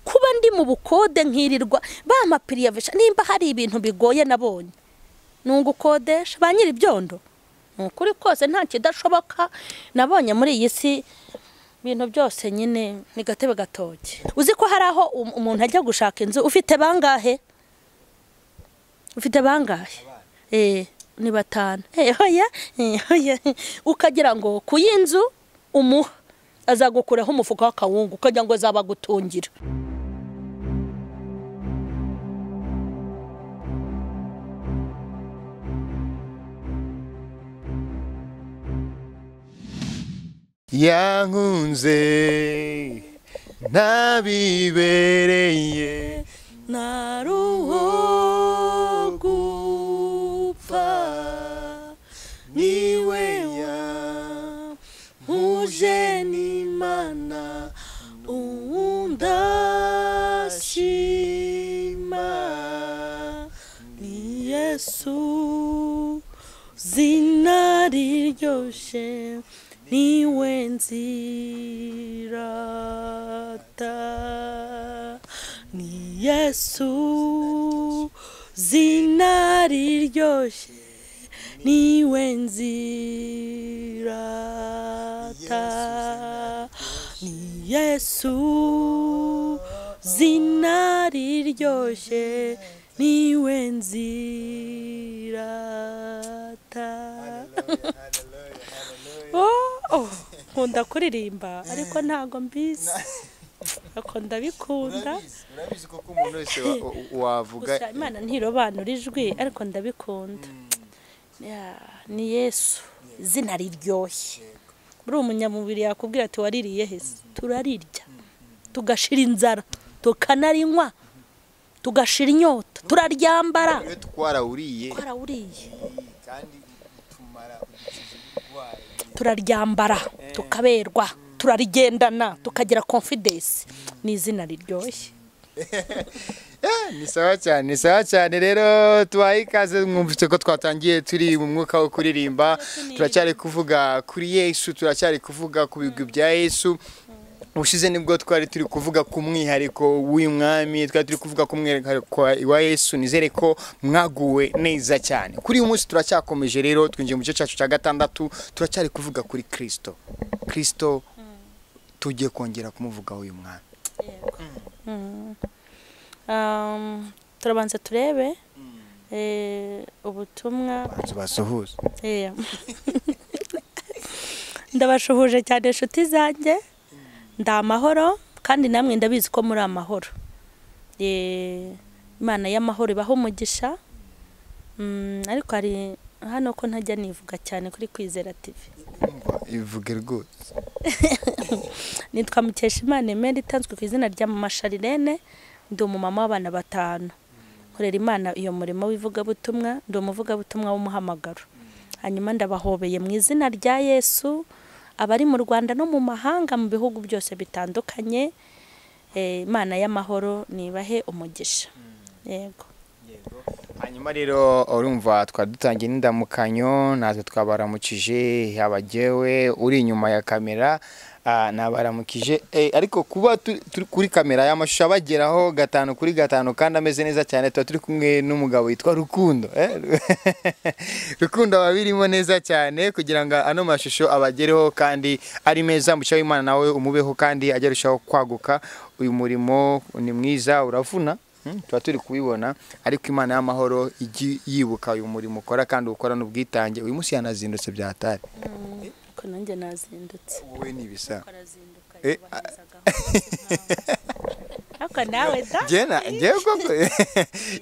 kuba ndi mu bukode nkirirwa bamapiriyavisha nimba hari ibintu bigoye nabonye ugukodesha ba nyiri ibyondo ni ukuri kose nta kidashoboka nabonye muri iyi si ibintu byose nyine ni gatebe gatoki uzi ko hari aho umuntu ajya gushaka inzu ufite bangahe ufite bangahe ni batanu hoya hoya ukagira ngo ku y'inzu umuha azagukuraho umufuka w'akawungu ukagira ngo azabagutungira yankunze ntabibereye ntari uwo gupfa niwe yampuje n'imana ndashima ni yesu zina riryoshye niwe nzirata ni yesu zina riryoshye niwe nzirata ni yesu zina riryoshye niwe nzirata Oh, nkunda kuririmba ariko ntago mbizi ariko ndabikunda urabizi koko umuntu wese wa- wa- wavuga gusa imana ntirobanura ijwi ariko ndabikunda Ya, ni yesu izina riryoshye muri umunyamubiri yakubwira ati waririye heza turarirya tugashira inzara tukanarinywa tugashira inyota turaryambara iyo twarawuriye twarawuriye kandi tumara udukiza uburwayi turaryambara tukaberwa turarigendana tukagira confidence ni izina riryoshye Eh, ni sawa cyane ni sawa cyane rero tubaye ikaze mwumvise ko twatangiye turi mu mwuka wo kuririmba turacyari kuvuga kuri yesu turacyari kuvuga ku bigwi bya yesu ubushize nibwo twari turi kuvuga ku mwihariko w'uyu mwami twari turi kuvuga ku mwihariko wa yesu nizere ko mwaguwe neza cyane kuri uyu munsi turacyakomeje rero twinjiye mu gice cyacu cya gatandatu turacyari kuvuga kuri kirisito kirisito tugiye kongera kumuvugaho uyu mwami Um, turabanza turebe eh, ubutumwa banza basuhuze Eh. ndabashuhuje cyane inshuti zanjye ndi amahoro kandi namwe ndabizi ko muri amahoro Eh, imana y'amahoro ibaho umugisha Mm, ariko hari hano ko ntajya nivuga cyane kuri kwizera tivi ivuge rwose nitwa Mukeshimana Emery itanzwe ku izina rya Mama Sharirene ndi umumama w'abana batanu nkorera imana iyo murimo w'ivugabutumwa ndi umuvugabutumwa w'umuhamagaro hanyuma ndabahobeye mu izina rya yesu abari mu rwanda no mu mahanga mu bihugu byose bitandukanye Eh, imana y'amahoro nibahe umugisha yego hanyuma rero urumva twari dutangiye n'indamukanyo natwe twabaramukije yaba jyewe uri inyuma ya kamera ah, nabaramukije Eh, ariko kuba tu- turi kuri kamera y'amashusho abageraho gatanu kuri gatanu kandi ameze neza cyane tuba turi kumwe n'umugabo witwa rukundo eh? rukundo aba abirimo neza cyane kugira ngo ano mashusho abagereho kandi ari meza mucyo w'imana nawe umubeho kandi ajya arushaho kwaguka uyu murimo ni mwiza uravuna Mm, tuba turi kubibona ariko imana y'amahoro ijyi yibuka uyu murimo ukora kandi ukora n'ubwitange uyu munsi yanazindutse byatari ko nanjye nazindutse wowe ni ibisa arazinduka Eh, yubahirizaga ariko nawe da jena ngewe koko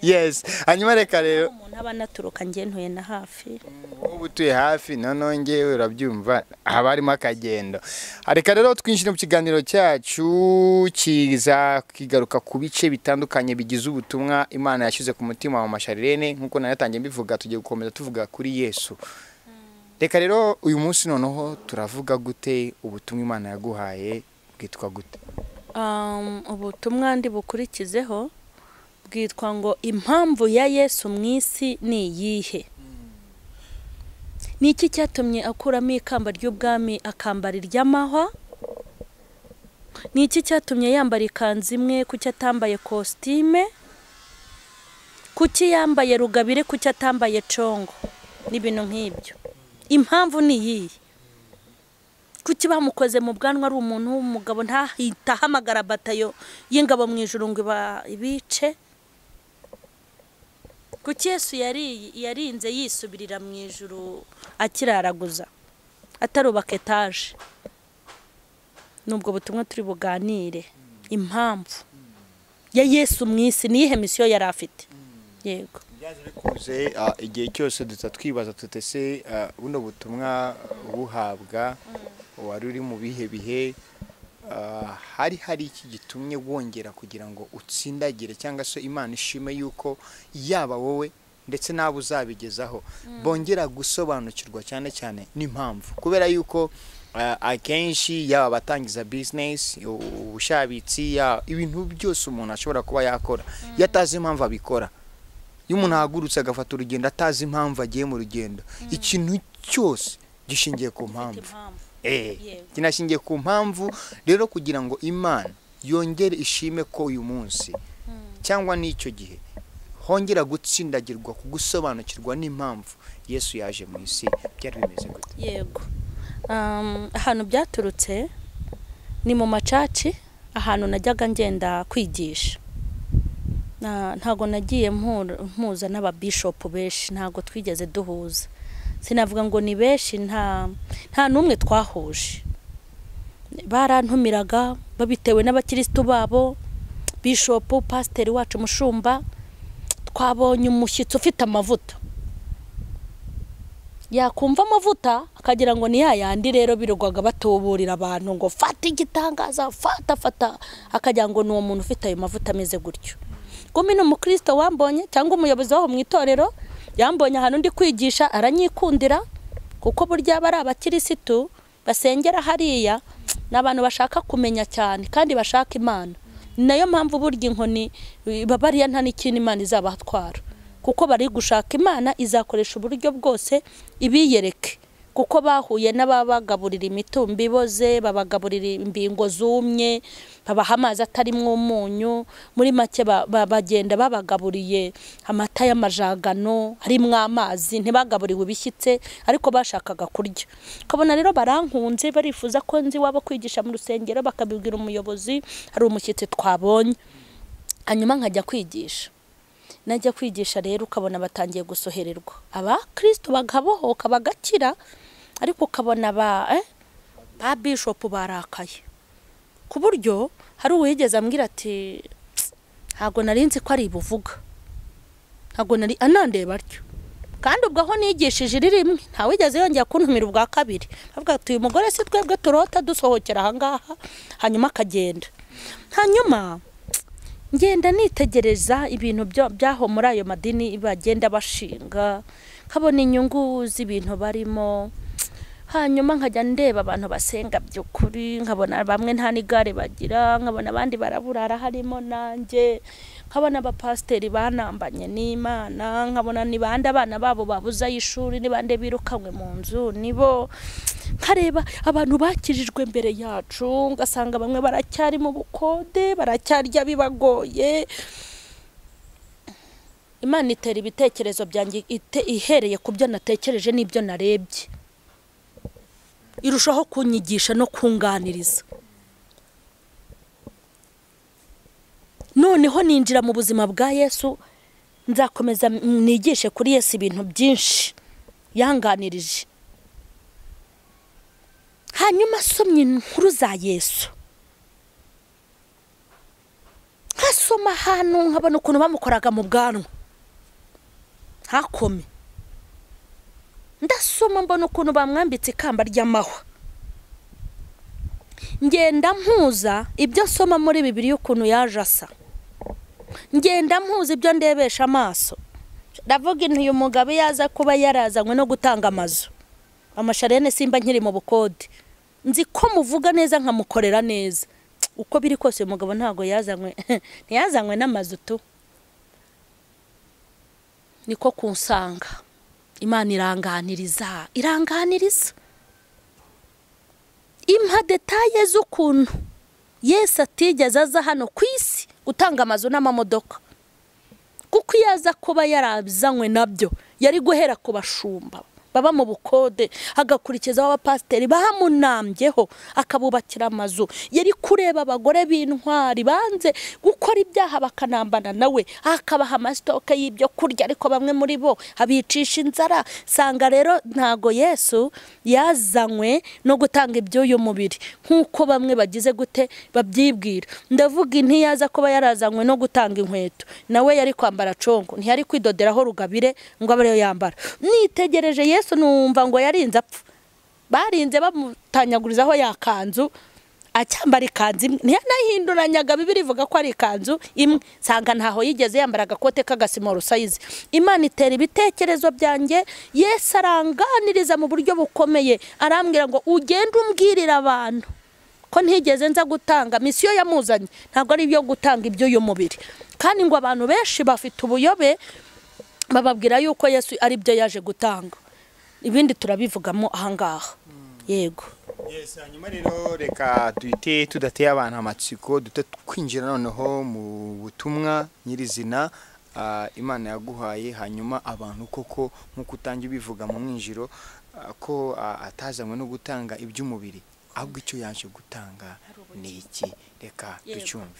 yes hanyuma reka rero umuntu aba anaturuka ngentuye na hafi uba utuye hafi noneho ngewe urabyumva haba harimo akagendo reka rero twinjire mu kiganiro cyacu kiza kigaruka ku bice bitandukanye bigize ubutumwa imana yashyize ku mutima wa masharirene nk'uko nayatangiye mbivuga tugiye gukomeza tuvuga kuri yesu reka rero uyu munsi noneho turavuga gute ubutumwa imana yaguhaye bwitwa gute Um, ubutumwa ndi bukurikizeho bwitwa ngo impamvu ya yesu mu isi ni iyihe ni iki cyatumye akuramo ikamba ry'ubwami akambara iry'amahwa ni iki cyatumye yambara ikanzu imwe kuki atambaye kositime kuki yambaye rugabire kuki atambaye congo n'ibintu nk'ibyo impamvu ni iyihe kuki bamukoze mu bwanwa ari umuntu w'umugabo ntahita ahamagara batayo y'ingabo mu ijoro ngo ibice kuki yesu yarinze yisubirira mu ijoro akiraraguza atarubaka etaje nubwo butumwa turi buganire impamvu ya yesu mu isi niyihe misiyo yari afite yego kuze igihe cyose duta twibaza tute se buno butumwa buhabwa wari uri mu bihe bihe hari hari iki gitumye wongera kugira ngo utsindagire cyangwa se imana ishime yuko yaba wowe ndetse n'abo uzabigezaho bongera gusobanukirwa cyane cyane n'impamvu kubera yuko akenshi yaba abatangiza bizinesi ubushabitsi ibintu byose umuntu ashobora kuba yakora iyo atazi impamvu abikora iyo umuntu ahagurutse agafata urugendo atazi impamvu agiye mu rugendo ikintu cyose gishingiye ku mpamvu kinashingiye ku mpamvu rero kugira ngo imana yongere ishime ko uyu munsi cyangwa n'icyo gihe hongera gutsindagirwa gusobanukirwa n'impamvu yesu yaje mu isi byari bimeze gutya yego ahantu byaturutse ni mu macaci ahantu najyaga ngenda kwigisha ntabwo nagiye mpuza n'ababishopu benshi ntabwo twigeze duhuza sinavuga ngo ni benshi nta nta n'umwe twahuje barantumiraga babitewe n'abakirisitu babo bishopu pasiteri wacu mushumba twabonye umushyitsi ufite amavuta yakumva amavuta akagira ngo ni yayandi rero birugwaga batuburira abantu ngo fata igitangaza fata fata akagira ngo ni uwo muntu ufite ayo mavuta ameze gutyo gumi ni umukristo wambonye cyangwa umuyobozi waho mu itorero yambonye ahantu undi kwigisha aranyikundira kuko burya aba ari abakirisitu basengera hariya ni abantu bashaka kumenya cyane kandi bashaka imana ni nayo mpamvu burya inkoni babariya nta n'ikintu imana izabatwara kuko bari gushaka imana izakoresha uburyo bwose ibiyereke kuko bahuye n'ababagaburira imitumba iboze babagaburira imbingo zumye babaha amazi atarimo umunyu muri make bagenda babagaburiye amata y'amajagano harimo amazi ntibagaburiwe ibishyitse ariko bashakaga kurya ukabona rero barankunze barifuza ko nzi waba kwigisha mu rusengero bakabibwira umuyobozi hari umushyitsi twabonye hanyuma nkajya kwigisha najya kwigisha rero ukabona batangiye gusohererwa abakristo bagabohoka bagakira ariko ukabona ba ba bishopu barakaye ku buryo hari uwigeze ambwira ati ntabwo nari nzi ko ari buvuga ntabwo nari anandeba atyo kandi ubwo aho nigishije iri rimwe ntawigeze yongera kuntumira ubwa kabiri avuga ati uyu mugore si twebwe turota dusohokera ahangaha hanyuma akagenda hanyuma ngenda nitegereza ibintu byaho muri ayo madini bagenda bashinga nkabona inyungu z'ibintu barimo hanyuma nkajya ndeba abantu basenga by'ukuri nkabona bamwe nta n'igare bagira nkabona abandi baraburara harimo nanjye nkabona abapasiteri banambanye n'imana nkabona ni bande abana babo babuze ay'ishuri ni bande birukanywe mu nzu nibo nkareba abantu bakijijwe mbere yacu ugasanga bamwe baracyari mu bukode baracyarya bibagoye imana itera ibitekerezo byanjye ihereye ku byo natekereje n'ibyo narebye irushaho kunyigisha no kunganiriza noneho ninjira mu buzima bwa yesu nzakomeza nigishe kuri yesu ibintu byinshi yanganirije hanyuma asomye inkuru za yesu nkasoma ahantu nkabona ukuntu bamukoraga mu bwanwa ntakome ndasoma mbona ukuntu bamwambitse ikamba ry'amahwa ngenda mpuza ibyo nsoma muri bibiri y'ukuntu yaje asa ngenda mpuza ibyo ndebesha amaso ndavuga intu uyu mugabo iyo aza kuba yarazanywe no gutanga amazu amasharene simba nkiri mu bukode nzi ko muvuga neza nkamukorera neza uko biri kose uyu mugabo ntabwo yazanywe ntiyazanywe n'amazu tu niko kunsanga imana iranganiriza iranganiriza impa detaye z'ukuntu yesi atigeze aza hano ku isi gutanga amazu n'amamodoka kuko iyo aza kuba yarabizanywe nabyo yari guhera ku bashumba baba mu bukode agakurikizaho abapasiteri bamunambyeho akabubakira amazu yari kureba abagore b'intwari banze gukora ibyaha bakanambana nawe akabaha amasitoke y'ibyo kurya ariko bamwe muri bo abicisha inzara sanga rero ntago yesu yazanywe no gutanga iby'uyu mubiri nk'uko bamwe bagize gute babyibwira ndavuga ntiyaza kuba yarazanywe no gutanga inkweto nawe yari kwambara congo ntiyari kwidoderaho rugabire ngo abe ariyo yambara nitegereje yesu yesu numva ngo yarinze apfa barinze bamutanyagurizaho yakanzu acyambara ikanzu imwe ntiyanahinduranyaga bibiri ivuga ko ari ikanzu imwe nsanga ntaho yigeze yambara agakote k'agasimoro sayizi imana itera ibitekerezo byanjye yesu aranganiriza mu buryo bukomeye arambwira ngo ugende umbwirira abantu ko ntigeze nza gutanga misiyo yamuzanye ntabwo ari ibyo gutanga iby'uyu mubiri kandi ngo abantu benshi bafite ubuyobe bababwira yuko yesu ari byo yaje gutanga ibindi turabivugamo ahangaha yego yesi hanyuma rero reka duhite tudateye abantu amatsiko duhite twinjira noneho mu butumwa nyirizina imana yaguhaye hanyuma abantu koko nk'uko utange ubivuga mu mwinjiro ko atazanywe no gutanga iby'umubiri ahubwo icyo yaje gutanga ni iki reka ducyumve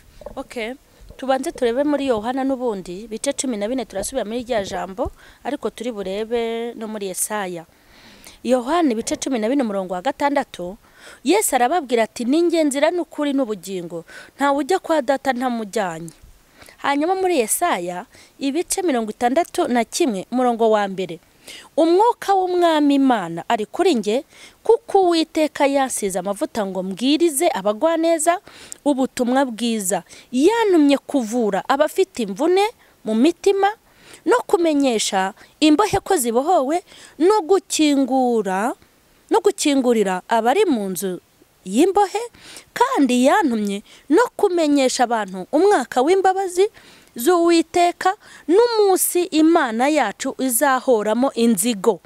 tubanze turebe muri yohana n'ubundi bice cumi na bine turasubira muri rya jambo ariko turi burebe no muri Yesaya yohana ibice cumi na bine umurongo wa gatandatu yesu arababwira ati ninge nzira n'ukuri n'ubugingo ntawe ujya kwa data ntamujyanye hanyuma muri Yesaya ibice mirongo itandatu na kimwe umurongo wa mbere umwuka w'umwami imana ari kuri nge kuko uwiteka yasize amavuta ngo mbwirize abagwaneza ubutumwa bwiza yanumye kuvura abafite imvune mu mitima no kumenyesha imbohe ko zibohowe no gukingura no gukingurira abari mu nzu y'imbohe kandi yantumye no kumenyesha abantu umwaka w'imbabazi z'uwiteka n'umunsi imana yacu izahoramo inzigo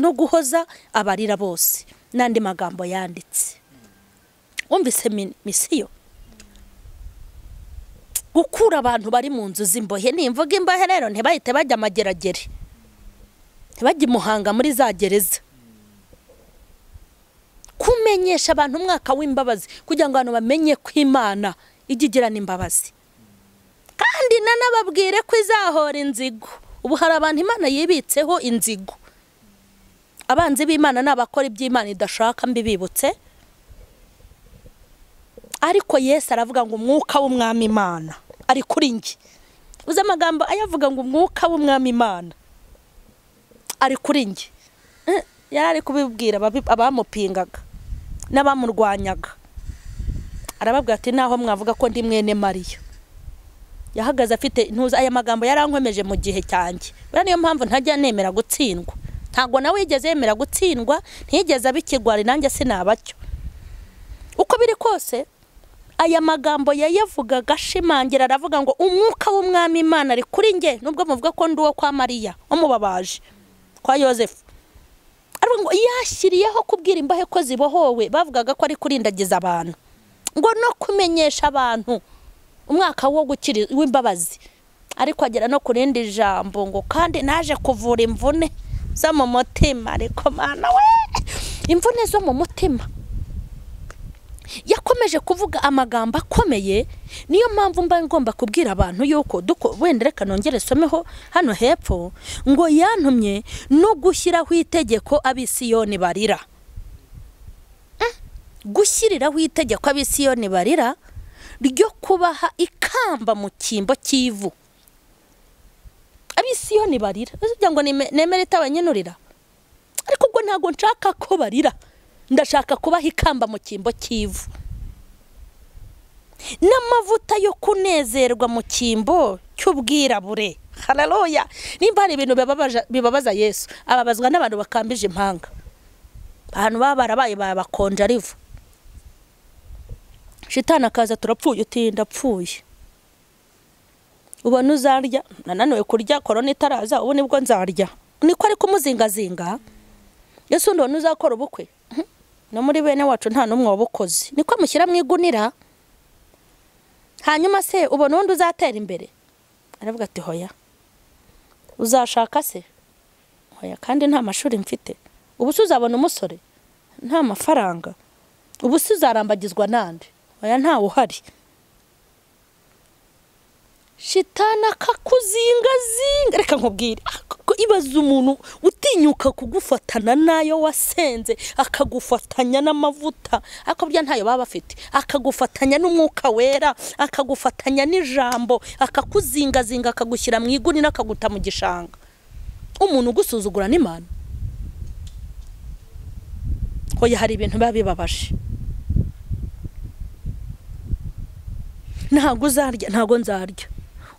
no guhoza abarira bose n'andi magambo yanditse wumvise misiyo gukura abantu bari mu nzu z'imbohe n'imvuga imbohe rero ntibahite bajya amageragere ntibajye imuhanga muri za gereza kumenyesha abantu umwaka w'imbabazi kugira ngo abantu bamenye ko imana ijya igirana imbabazi kandi nanababwire ko izahora inzigo ubu hari abantu imana yibitseho inzigo abanzi b'imana ni abakora iby'imana idashaka mbibibutse ariko yesu aravuga ngo umwuka w'umwami imana ari kuri nge uzi amagambo ayavuga ngo umwuka w'umwami imana ari kuri nge yari ari kubibwira abamupingaga n'abamurwanyaga arababwira ati naho mwavuga ko ndi mwene mariya yahagaze afite intuza aya magambo yarankomeje mu gihe cyanjye buriya niyo mpamvu ntajya nemera gutsindwa ntabwo nawe yigeze yemera gutsindwa ntiyigeze abikigwari nanjye sinabacyo uko biri kose aya magambo yayavugaga ashimangira aravuga ngo umwuka w'umwami imana ari kuri nge nubwo muvuga ko ndi uwo kwa mariya wamubabaje kwa yosefu aravuga ngo yashyiriyeho kubwira imbahe ko zibohowe bavugaga ko ari kurindagiza abantu ngo no kumenyesha abantu umwaka wo gukira w'imbabazi ariko agera no ku rindi jambo ngo kandi naje kuvura imvune zo mu mutima ariko mwana we imvune zo mu mutima yakomeje kuvuga amagambo akomeye niyo mpamvu mba ngomba kubwira abantu yuko wenda reka nongere someho hano hepfo ngo yantumye no gushyiraho itegeko abisiyoni barira gushyiriraho itegeko abisiyoni barira ryo kubaha ikamba mu cyimbo cy'ivu abisiyoni barira kugira ngo nemere itabanyanurira ariko ubwo ntabwo nshaka ko barira ndashaka kubaha ikamba mu cyimbo cy'ivu n'amavuta yo kunezerwa mu cyimbo cy'ubwirabure hararoya nimba hari ibintu bibabaza yesu ababazwa n'abantu bakambije impanga ahantu baba barabaye babakonje arivu shitani akaza turapfuye uti ndapfuye ubona uzarya nananiwe kurya korona itaraza ubu nibwo nzarya niko ari kumuzingazinga ese undi ubona uzakora ubukwe no muri bene wacu nta n'umwe wabukoze niko mushyira mu igunira hanyuma se ubona undi uzatera imbere aravuga ati hoya uzashaka se hoya kandi nta mashuri mfite ubu se uzabona umusore nta mafaranga ubu se uzarambagizwa n'andi hoya ntawe uhari shitana akakuzingazinga reka nkubwire Ako- ibaze umuntu utinyuka kugufatana n'ayo wasenze akagufatanya n'amavuta ariko burya ntayo baba bafite akagufatanya n'umwuka wera akagufatanya n'ijambo akakuzingazinga akagushyira mu iguni n'akaguta mu gishanga umuntu ugusuzugura n'imana hoya hari ibintu biba bibabaje ntabwo uzarya ntabwo nzarya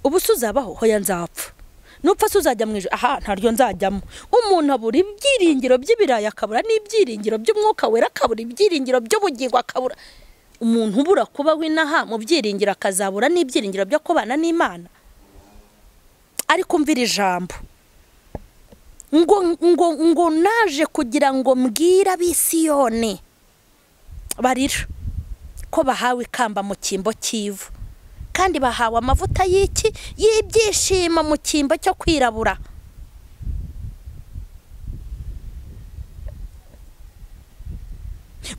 ubu se uzabaho hoya nzapfa nupfa se uzajya mu ijoro aha ntaryo nzajyamo umuntu abura ibyiringiro by'ibirayi akabura n'ibyiringiro by'umwuka wera akabura ibyiringiro by'ubugingo akabura umuntu ubura kuba w'inaha mu byiringiro akazabura n'ibyiringiro byo kubana n'imana ariko umvira ijambo ngo ngo ngo naje kugira ngo mbwire abisiyone barira ko bahawe ikamba mu cyimbo cy'ivu kandi bahawe amavuta y'iki y'ibyishimo mu cyimbo cyo kwirabura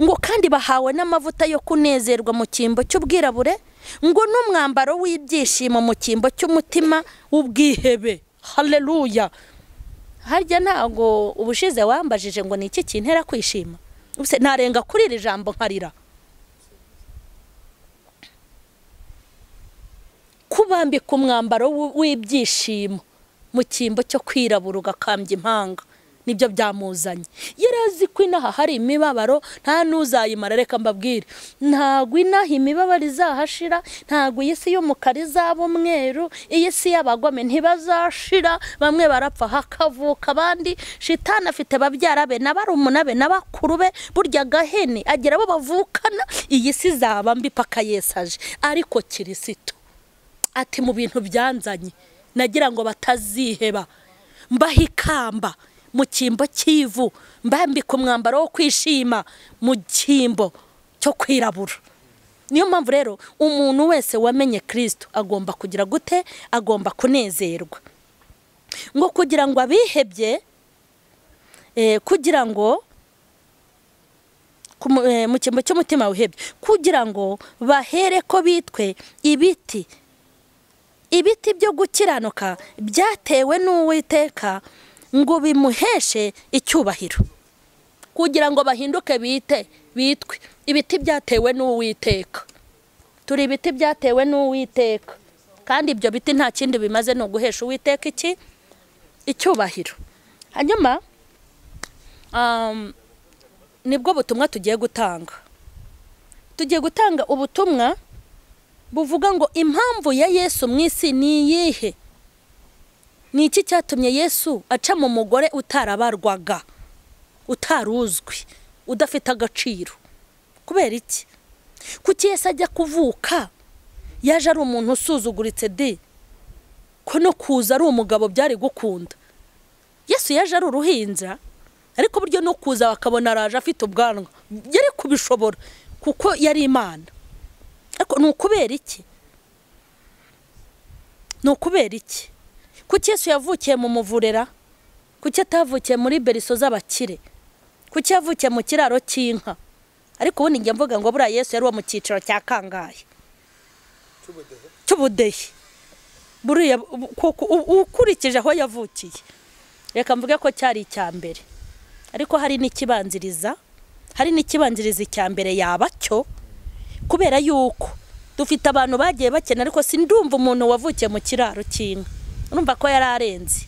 ngo kandi bahawe n'amavuta yo kunezerwa mu cyimbo cy'ubwirabure ngo n'umwambaro w'ibyishimo mu cyimbo cy'umutima w'ubwihebe hareruya harya ntabwo ubushize wambajije ngo ni iki kintera kwishima Ubuse narenga kuri iri jambo nkarira kubambika umwambaro w'u- w'ibyishimo mu cyimbo cyo kwirabura ugakambya impanga nibyo byamuzanye yari azi ko inaha hari imibabaro nta n'uzayimara reka mbabwire ntabwo inaha imibabaro izahashira ntabwo iyi si y'umukara izaba umweru iyi si y'abagome ntibazashira bamwe barapfa hakavuka abandi shitani afite babyara be na barumuna be na bakuru be burya agahene agira abo bavukana iyi si izaba mbi paka yesaje ariko kirisito ati mu bintu byanzanye nagira ngo bataziheba mbaha ikamba mu cyimbo cy'ivu mbambika umwambaro wo kwishima mu cyimbo cyo kwirabura niyo mpamvu rero umuntu wese wamenye kirisito agomba kugira gute agomba kunezerwa ngo kugira ngo abihebye eh, kugira ngo ku mu- eh, mu cyimbo cy'umutima wihebye kugira ngo bahere ko bitwe ibiti ibiti byo gukiranuka byatewe n'uwiteka ngo bimuheshe icyubahiro kugira ngo bahinduke bite bitwe ibiti byatewe n'uwiteka turi ibiti byatewe n'uwiteka kandi ibyo biti nta kindi bimaze ni uguhesha uwiteka iki icyubahiro hanyuma um, nibwo butumwa tugiye gutanga tugiye gutanga ubutumwa buvuga ngo impamvu ya yesu mu isi ni iyihe ni iki cyatumye yesu aca mu mugore utarabarwaga utaruzwi udafite agaciro kubera iki kuki yesu ajya kuvuka yaje ari umuntu usuzuguritse de ko no kuza ari umugabo byari gukunda yesu yaje ari uruhinja ariko buryo no kuza bakabona araje afite ubwanwa yari kubishobora kuko yari imana ariko ni ukubera iki ni ukubera iki kuki yesu yavukiye mu muvurera kuki atavukiye muri beriso z'abakire kuki yavukiye mu kiraro cy'inka ariko ubundi njya mvuga ngo buriya yesu yari uwo mu cyiciro cya kangahe cy'ubudehe buriya bu- kuko u- ukurikije aho yavukiye reka mvuge ko cyari icya mbere ariko hari n'ikibanziriza hari n'ikibanziriza icya mbere yaba cyo kubera yuko dufite abantu bagiye bakena ariko si ndumva umuntu wavukiye mu kiraro cy'inka urumva ko yari arenze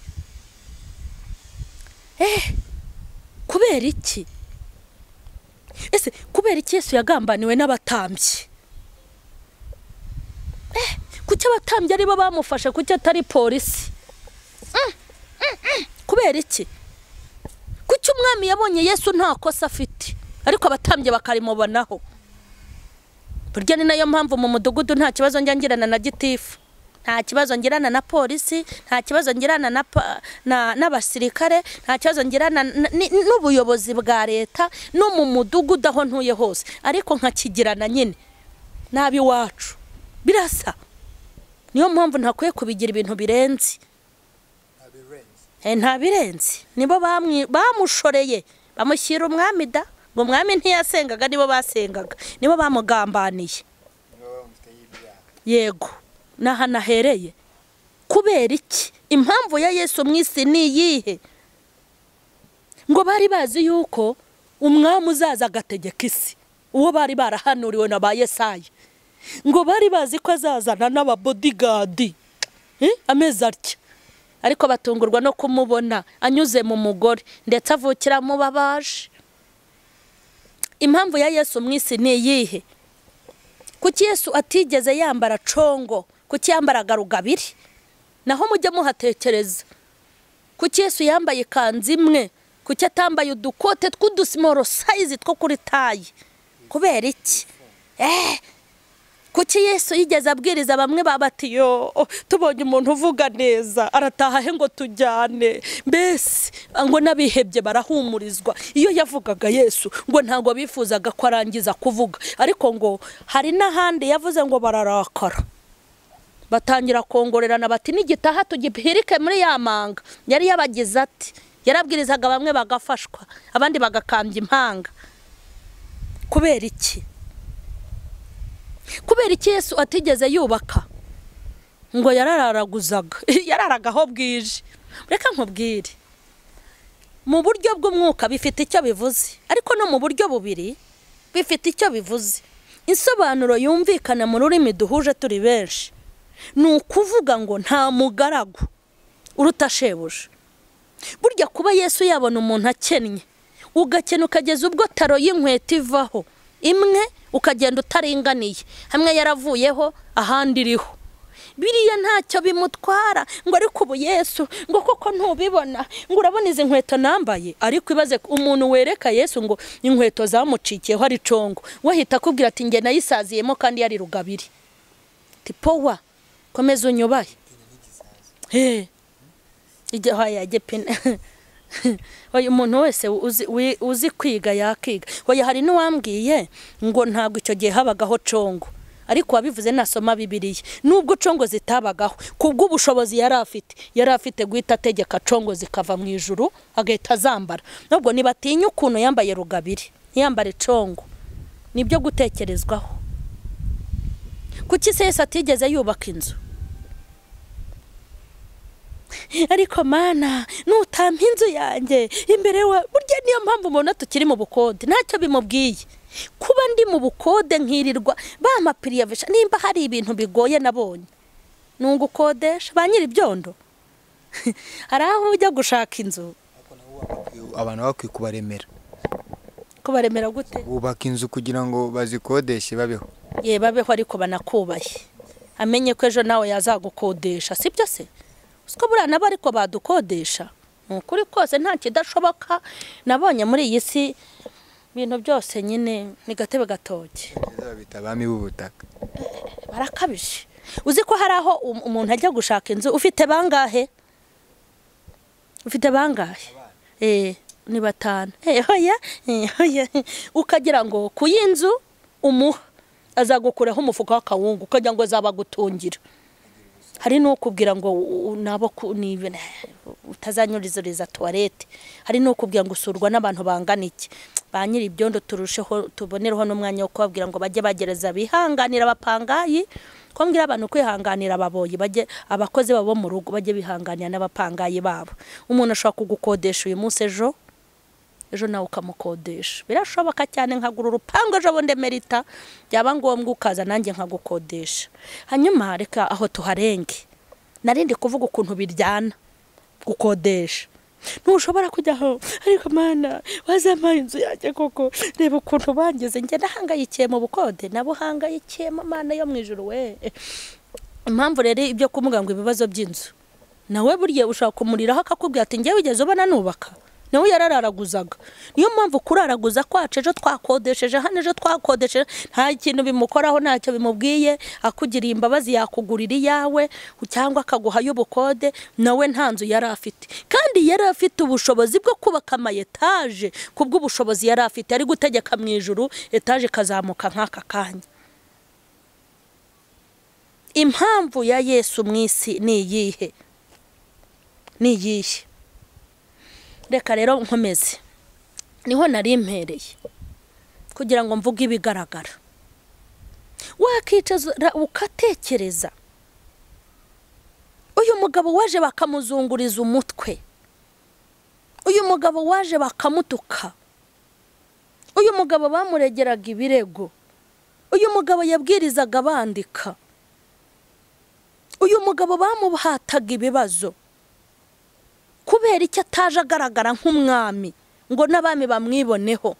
eh kubera iki ese kubera iki yesu yagambaniwe n'abatambyi eh kuki abatambyi ari bo bamufashe kuki atari polisi Mm, mm, mm. kubera iki kuki umwami yabonye yesu nta kosa afite ariko abatambyi bakarimubonaho burya ni nayo mpamvu mu mudugudu nta kibazo njya ngirana na gitifu nta kibazo ngirana na polisi nta kibazo ngirana na pa- na- n'abasirikare nta kibazo ngirana na- ni- n'ubuyobozi bwa leta no mu mudugudu aho ntuye hose ariko nkakigirana nyine n'ab'iwacu birasa niyo mpamvu ntakwiye kubigira ibintu birenze Eh, nta birenze nibo bamwi- bamushoreye bamushyira umwami da ngo umwami ntiyasengaga nibo basengaga nibo bamugambaniye yego ni ahantu ahereye kubera iki impamvu ya yesu mu isi ni iyihe ngo bari bazi yuko umwami uzaza agategeka isi uwo bari barahanuriwe na ba yesayi ngo bari bazi ko azazana n'ababodigadi Eh, amezi atya ariko batungurwa no kumubona anyuze mu mugore ndetse avukira mu babaje impamvu ya yesu mu isi ni iyihe kuki yesu atigeze yambara congo kuki yambaraga rugabire naho mujye muhatekereza kuki yesu yambaye ikanzu imwe kuki atambaye udukote tw'udusimoro sayizi two kuri tayi kubera iki eee kuki yesu yigeze abwiriza bamwe babati yo tubonye umuntu uvuga neza arataha he ngo tujyane mbese ngo n'abihebye barahumurizwa iyo yavugaga yesu ngo ntabwo bifuzaga ko arangiza kuvuga ariko ngo hari n'ahandi yavuze ngo bararakara batangira kongorerana bati nigitaha tugipirike muri ya manga yari yabagize ati yarabwirizaga bamwe bagafashwa abandi bagakambya impanga kubera iki kubera iki yesu atigeze yubaka ngo yarararaguzaga yararaga aho bwije reka nkubwire mu buryo bw'umwuka bifite icyo bivuze ariko no mu buryo bubiri bifite icyo bivuze insobanuro yumvikana mu rurimi duhuje turi benshi ni ukuvuga ngo nta mugaragu uruta shebuja burya kuba yesu yabona umuntu akennye ugakena ukageza ubwo taro y'inkweto ivaho imwe ukagenda utaringaniye hamwe yaravuyeho ahandi iriho biriya ntacyo bimutwara ngo ariko ubu yesu ngo koko ntubibona ngo urabona izi nkweto nambaye ariko ibaze ko umuntu wereka yesu ngo inkweto zamucikiyeho ari congo we ahita akubwira ati njye nayisaziyemo kandi yari rugabire tipowa komeza unyubaye Hey. Ijya haya gepine. Oya umuntu wese uzi- wi- uzi kwiga yakiga. Oya hari n'uwambwiye ngo ntabwo icyo gihe habagaho congo. Ariko wabivuze nasoma Bibiliya. Nubwo congo zitabagaho, kubwo ubushobozi yari afite, yari afite guhita ategeka congo zikava mu ijuru agahita azambara. Nubwo nibatinya ukuntu yambaye rugabire, ntiyambare congo. Nibyo gutekerezwaho. Kuki se Yesu atigeze yubaka inzu? ariko mana nutampa inzu yanjye imbere wa burya niyo mpamvu mubona tukiri mu bukode ntacyo bimubwiye kuba ndi mu bukode nkirirwa bamapiriyavisha nimba hari ibintu bigoye nabonye ni ugukodesha ba nyiri ibyondo hari aho ujya gushaka inzu abantu bakwiye kubaremera kubaremera gute bubaka inzu kugira ngo bazikodeshe babeho ye babeho ariko banakubaye amenye ko ejo nawe yazagukodesha si byo se usiko buriya nabo ariko badukodesha ni ukuri kose nta kidashoboka nabonye muri iyi si ibintu byose nyine ni gatebe gatoki Beza babita abami b'ubutaka barakabije uzi ko hari aho um- umuntu ajya gushaka inzu ufite bangahe ufite bangahe eh ni batanu eh hoya eh hoya ukagira ngo ku y'inzu umuha azagukuraho umufuka w'akawungu ukagira ngo azabagutungira hari n'ukubwira ngo u- u- nabo ku- ni- utazanyurizuriza tuwarete hari n'ukubwira ngo usurwa n'abantu bangana iki ba nyiri ibyondo turusheho tubonereho n'umwanya wo kubabwira ngo bajye bagereza bihanganira abapangayi ko mbwira abantu kwihanganira ababoyi bajye abakozi babo bo mu rugo bajye bihanganira n'abapangayi babo umuntu ashobora kugukodesha uyu munsi ejo ejo nawe ukamukodesha birashoboka cyane nkagura urupangu ejo bundi merita byaba ngombwa ukaza nanjye nkagukodesha hanyuma reka aho tuharenge narindi kuvuga ukuntu biryana gukodesha ntushobora kujya aho ariko mana wazampa inzu yanjye koko reba ukuntu bangize njye nahangayikiye mu bukode nabo uhangayikiyemo mana yo mu ijoro we impamvu rero ibyo kumuga ngo ibibazo by'inzu nawe buriya ushaka kumuriraho akakubwira ati njyewe ugeze ubona nubaka nawe yarararaguzaga niyo mpamvu kuraraguza kwacu ejo twakodesheje hano ejo twakodesheje nta kintu bimukoraho ntacyo bimubwiye akugiriye imbabazi yakugurira iyawe cyangwa akaguhayo ubukode nawe nta nzu yari afite kandi yari afite ubushobozi bwo kubaka amayetaje kubw'ubushobozi yari afite ari gutegeka mu ijuru etaje ikazamuka nk'aka kanya impamvu ya yesu mu isi ni iyihe ni iyihe reka rero nkomeze niho nari impereye kugira ngo mvuge ibigaragara wakicara ukatekereza uyu mugabo waje bakamuzunguriza umutwe uyu mugabo waje bakamutuka uyu mugabo bamuregeraga ibirego uyu mugabo yabwirizaga bandika uyu mugabo bamuhataga ibibazo kubera icyo ataje agaragara nk'umwami ngo n'abami bamwiboneho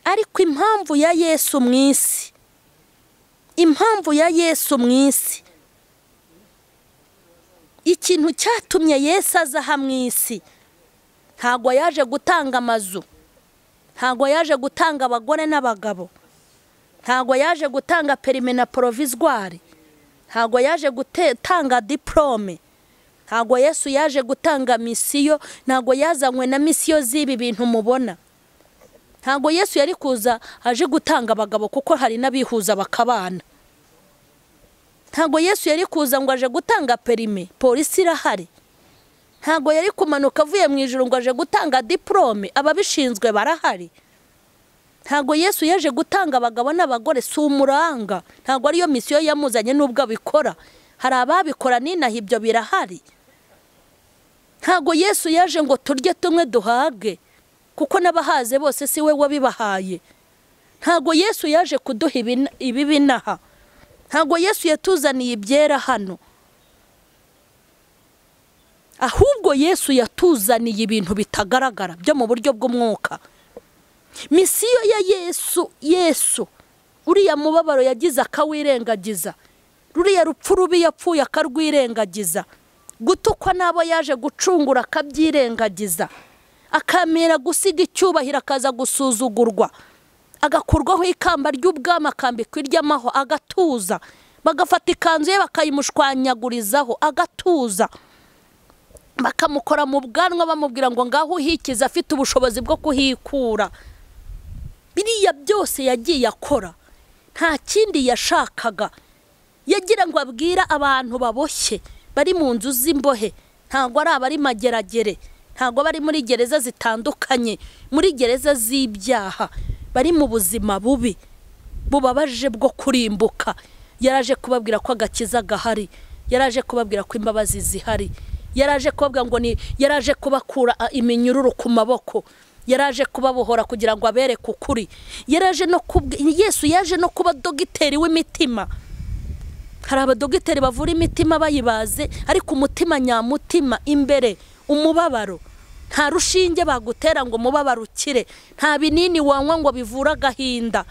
ariko impamvu ya yesu mu isi impamvu ya yesu mu isi ikintu cyatumye yesu aza aha mu isi ntabwo yaje gutanga amazu ntabwo yaje gutanga abagore n'abagabo ntabwo yaje gutanga perime na porovizwari ntabwo yaje gutanga diporome ntabwo yesu yaje gutanga misiyo ntabwo yazanywe na misiyo z'ibi bintu mubona ntabwo yesu yari kuza aje gutanga abagabo kuko hari n'abihuza bakabana ntabwo yesu yari kuza ngo aje gutanga perime polisi irahari ntabwo yari kumanuka avuye mu ijoro ngo aje gutanga diporome ababishinzwe barahari ntabwo yesu yaje gutanga abagabo n'abagore si umuranga ntabwo ariyo misiyo yamuzanye n'ubwo abikora hari ababikora n'inaha ibyo birahari ntabwo yesu yaje ngo turye tumwe duhage kuko n'abahaze bose si we wabibahaye ntabwo yesu yaje kuduha ibi binaha ntabwo yesu yatuzaniye ibyera hano ahubwo yesu yatuzaniye ibintu bitagaragara byo mu buryo bw'umwuka misiyo ya yesu yesu uriya mubabaro yagize akawirengagiza ruriya rupfu rubi yapfuye akarwirengagiza gutukwa n'abo yaje gucungura akabyirengagiza akamera gusiga icyubahiro akaza gusuzugurwa agakurwaho ikamba ry'ubwami akambikwa iry'amaho agatuza bagafata ikanzu ye bakayimushwanyagurizaho agatuza bakamukora mu bwanwa bamubwira ngo ngaho uhikize afite ubushobozi bwo kuhikura biriya byose yagiye akora nta kindi yashakaga yagira ngo abwira abantu baboshye bari mu nzu z'imbohe ntabwo ari abari mageragere ntabwo bari muri gereza zitandukanye muri gereza z'ibyaha bari mu buzima bubi bubabaje bwo kurimbuka yaraje kubabwira ko agakiza gahari yaraje kubabwira ko imbabazi zihari yaraje kubabwira ngo ni yaraje kubakura iminyururu ku maboko yaraje kubabohora kugira ngo abereke ukuri yaraje no yesu yaje no kuba dogiteri w'imitima hari abadogiteri bavura imitima bayibaze ariko umutima nyamutima imbere umubabaro nta rushinge bagutera ngo umubabaro ukire nta binini wanywa ngo bivure agahinda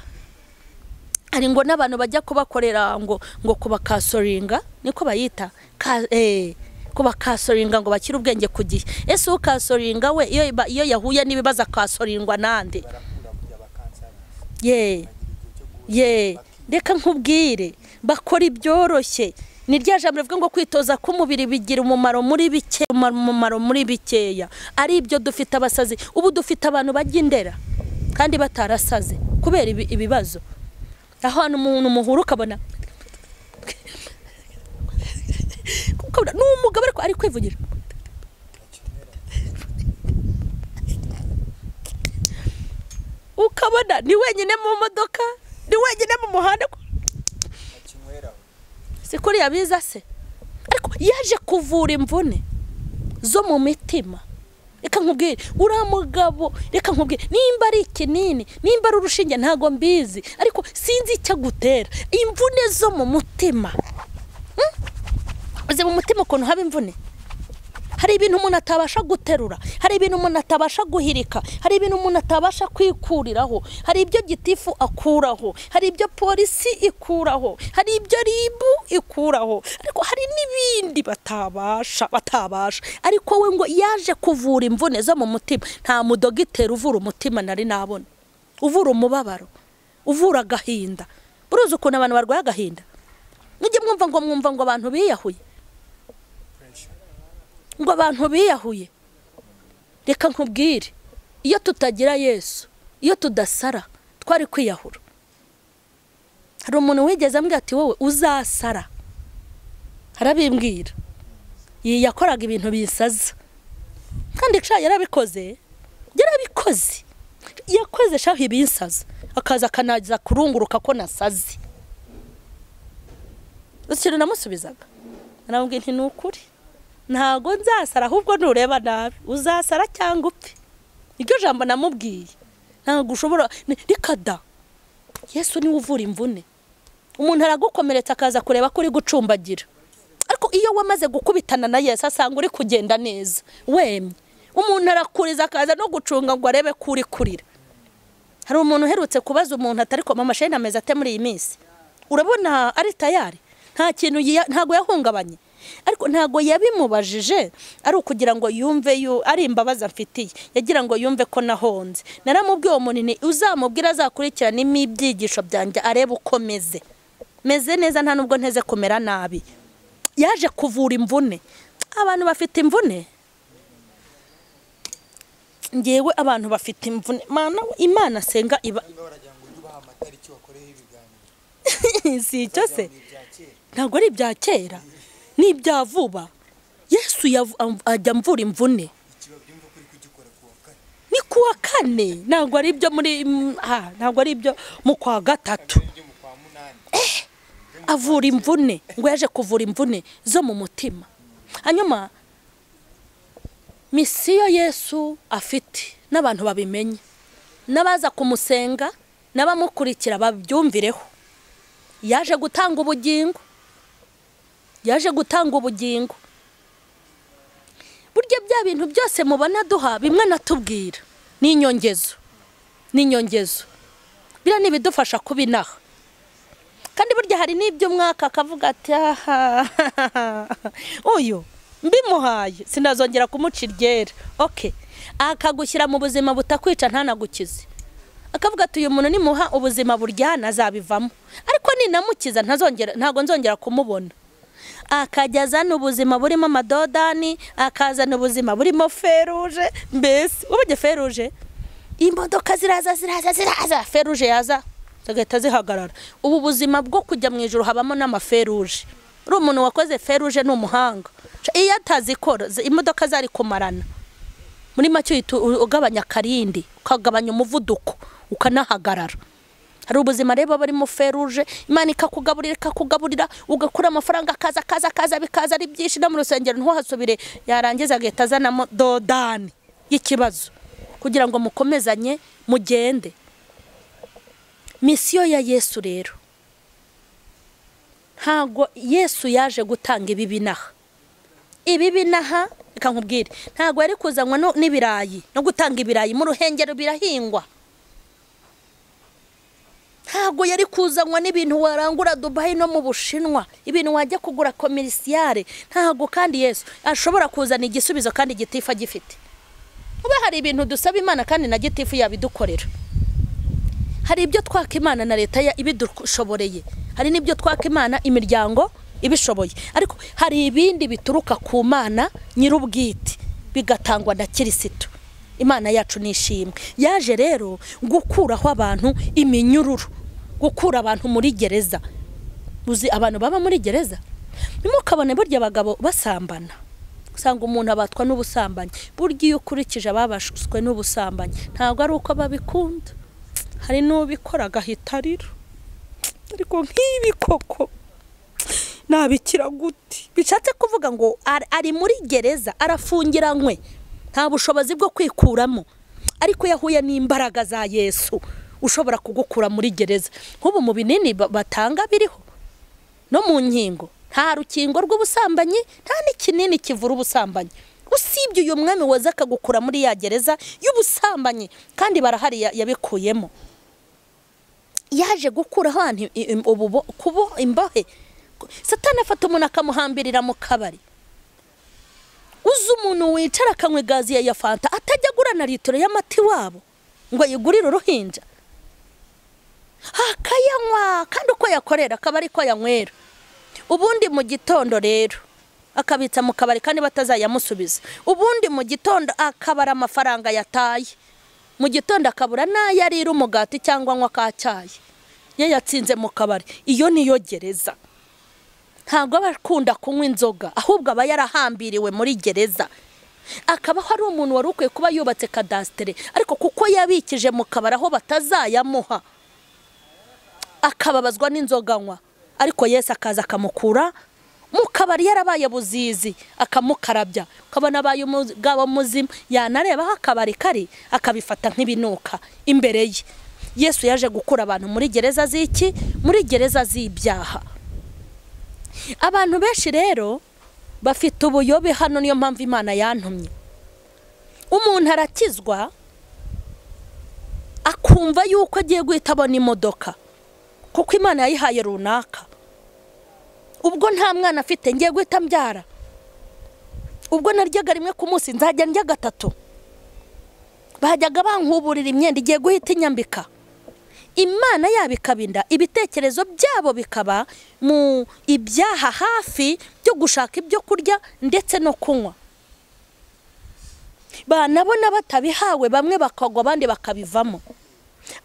hari ngo n'abantu bajya kubakorera ngo ngo kubakasoringa niko bayita kuba kasoringa ngo bakire ubwenge ku gihe ese ukasoringa we iyo yahuye n'ibibazo akasoringwa n'andi ye ye reka nkubwire bakora ibyoroshye ni rya jambo rivuga ngo kwitoza k'umubiri bigira umumaro muri bike umumaro muri bikeya ari ibyo dufite abasazi ubu dufite abantu bajya indera kandi batarasaze kubera ibibazo aho hantu umuntu muhura ukabona ni umugabo ariko ari kwivugira ukabona ni wenyine mu modoka ni wenyine mu muhanda si kuri yabiza se ariko yaje kuvura imvune zo mu mitima reka nkubwire uriya mugabo reka nkubwire nimba ari ikinini nimba ari urushinge ntabwo mbizi ariko sinzi icyo agutera imvune zo mu mutima uzi mu mutima ukuntu haba imvune hari ibintu umuntu atabasha guterura hari ibintu umuntu atabasha guhirika hari ibintu umuntu atabasha kwikuriraho hari ibyo gitifu akuraho hari ibyo polisi ikuraho hari ibyo ribu ikuraho ariko hari n'ibindi batabasha batabasha ariko we ngo yaje kuvura imvune zo mu mutima nta mudogiteri uvura umutima nari nabona uvura umubabaro uvura agahinda buruzi ukuntu abantu barwaye agahinda mujye mwumva ngo mwumva ngo abantu biyahuye ngo abantu biyahuye reka nkubwire iyo tutagira yesu iyo tudasara twari kwiyahura hari umuntu wigeze ambwira ati wowe uzasara arabimbwira yakoraga ibintu bisaza kandi nshya yarabikoze yarabikoze yakoze shaho ibisaza akaza akanagiza kurunguruka ko nasaze ikintu namusubizaga naramubwira nti ni ukuri ntabwo nzasara ahubwo nureba nabi uzasara cyangwa upfe iryo jambo namubwiye ntabwo ushobora rikada yesu niwe uvura imvune umuntu aragukomeretsa akaza kureba ko uri gucumbagira ariko iyo wamaze gukubitana na yesu asanga uri kugenda neza wemye umuntu arakuriza akaza no gucunga ngo arebe ko uri kurira hari umuntu uherutse kubaza umuntu atari koma amasheni ameze ate muri iyi minsi urabona ari tayari nta kintu ntabwo yahungabanye ariko ntabwo yabimubajije ari ukugira ngo yumve ari imbabazi amfitiye yagira ngo yumve ko nahonze naramubwiye uwo munini uzamubwira azakurikiranamo ibyigisho byanjye arebe uko meze meze neza nta nubwo nteze kumera nabi yaje kuvura imvune abantu bafite imvune ngewe abantu bafite imvune imana asenga iba si icyo se ntabwo ari ibya kera ni ibya vuba yesu ajya amvura imvune ni kuwa kane ntabwo ari ibyo muri ntabwo ari ibyo mu kwa gatatu avura imvune ngo yaje kuvura imvune zo mu mutima hanyuma misiyo yesu afite n'abantu babimenye n'abaza kumusenga n'abamukurikira babyumvireho yaje gutanga ubugingo yaje gutanga ubugingo burya bya bintu byose mubona duha bimwe natubwira ni inyongezo ni inyongezo biriya ni ibidufasha kubinaha kandi burya hari n'iby'umwaka akavuga ati uyu mbimuhaye sinazongera kumuca iryera oke akagushyira mu buzima butakwica ntanagukize akavuga ati uyu muntu nimuha ubuzima buryana azabivamo ariko ninamukiza ntabwo nzongera kumubona akajya azana ubuzima burimo amadodani akazana ubuzima burimo feruje mbese ubuge feruje imodoka ziraza ziraza ziraza feruje yaza zigahita zihagarara ubu buzima bwo kujya mu ijoro habamo n'amaferuje uri umuntu wakoze feruje ni umuhanga iyo atazikora imodoka zari kumarana muri make ugabanya akarindi ukagabanya umuvuduko ukanahagarara hari ubuzima rero barimo feruje imana ikakugaburira ikakugaburira ugakura amafaranga akaza akaza akaza bikaza ari byinshi no mu rusengero ntuhasubire yarangiza agahita azanamo dodani y'ikibazo kugira ngo mukomezanye mugende misiyo ya yesu rero ntabwo yesu yaje gutanga ibi binaha ibi binaha reka nkubwire ntabwo yari kuzanwa n'ibirayi no gutanga ibirayi mu ruhengero birahingwa ntabwo yari kuzanwa n'ibintu warangura dubayi no mu bushinwa ibintu wajya kugura komerisiyare ntabwo kandi yesu ashobora kuzana igisubizo kandi gitifu agifite kuba hari ibintu dusaba imana kandi na gitifu yabidukorera hari ibyo twaka imana na leta ibidushoboreye hari n'ibyo twaka imana imiryango ibishoboye ariko hari ibindi bituruka ku mana nyir'ubwite bigatangwa na kirisitu imana yacu ni ishimwe yaje rero gukuraho abantu iminyururu gukura abantu muri gereza uzi abantu baba muri gereza ntimukabone burya abagabo basambana usanga umuntu abatwa n'ubusambanyi burya iyo ukurikije ababashwe n'ubusambanyi ntabwo ari uko babikunda hari n'ubikora agahita arira ariko nk'ibi koko nabikira guti bishatse kuvuga ngo ari muri gereza arafungiranywe nta bushobozi bwo kwikuramo ariko yahuye n'imbaraga za yesu ushobora kugukura muri gereza nk'ubu mu binini batanga biriho no mu nkingo nta rukingo rw'ubusambanyi nta n'ikinini kivura ubusambanyi usibye uyu mwami waza akagukura muri ya gereza y'ubusambanyi kandi barahari ya- yabikuyemo yaje gukura abantu i- im- ububo- kubo imbohe satani afata umuntu akamuhambirira mu kabari uzi umuntu wicara akanywa gazi ya fanta atajya agura na litiro y'amata iwabo ngo ayigurire uruhinja akayanywa kandi uko yakorera akaba ari ko yanywera ubundi mu gitondo rero akabitsa mu kabari kandi batazayamusubiza ubundi mu gitondo akabara amafaranga yataye mu gitondo akabura n'ayo arira umugati cyangwa anywa akacyaye iyo yatsinze mu kabari iyo niyo gereza ntabwo aba akunda kunywa inzoga ahubwo aba yarahambiriwe muri gereza akabaho ari umuntu wari ukwiye kuba yubatse kadasitere ariko kuko yabikije mu kabari aho batazayamuha akababazwa n'inzoga anywa ariko yesu akaza akamukura mu kabari yarabaye buzizi akamukarabya ukabona abaye umugabo muzima yanareba aho akabari kari akabifata nk'ibinuka imbere ye yesu yaje gukura abantu muri gereza z'iki muri gereza z'ibyaha abantu benshi rero bafite ubuyobe hano niyo mpamvu imana yantumye umuntu arakizwa akumva yuko agiye guhita abona imodoka kuko imana yayihaye runaka ubwo nta mwana afite ngiye guhita mbyara ubwo naryaga rimwe ku munsi nzajya ndya gatatu bajyaga bankuburira imyenda igiye guhita inyambika imana yabo ikaba inda ibitekerezo byabo bikaba mu ibyaha hafi byo gushaka ibyo kurya ndetse no kunywa banabona batabihawe bamwe bakagwa abandi bakabivamo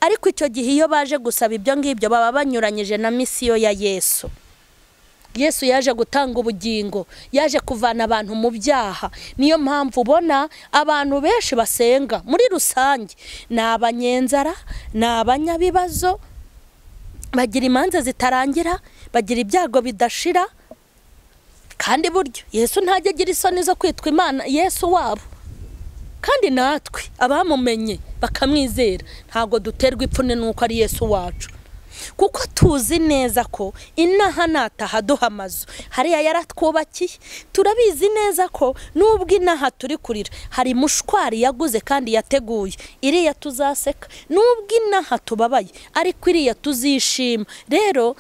ariko icyo gihe iyo baje gusaba ibyo ngibyo baba banyuranyije na misiyo ya yesu yesu yaje gutanga ubugingo yaje kuvana abantu mu byaha niyo mpamvu ubona abantu benshi basenga muri rusange ni abanyenzara ni abanyabibazo bagira imanza zitarangira bagira ibyago bidashira kandi buryo yesu ntajya agira isoni zo kwitwa imana yesu wabo kandi natwe abamumenye bakamwizera ntabwo duterwa ipfunwe n'uko ari yesu wacu kuko tuzi neza ko inaha nataha duha amazu hariya yaratwubakiye turabizi neza ko nubwo inaha turi kurira hari mushwari yaguze kandi yateguye iriya tuzaseka nubwo inaha tubabaye ariko iriya tuzishima rero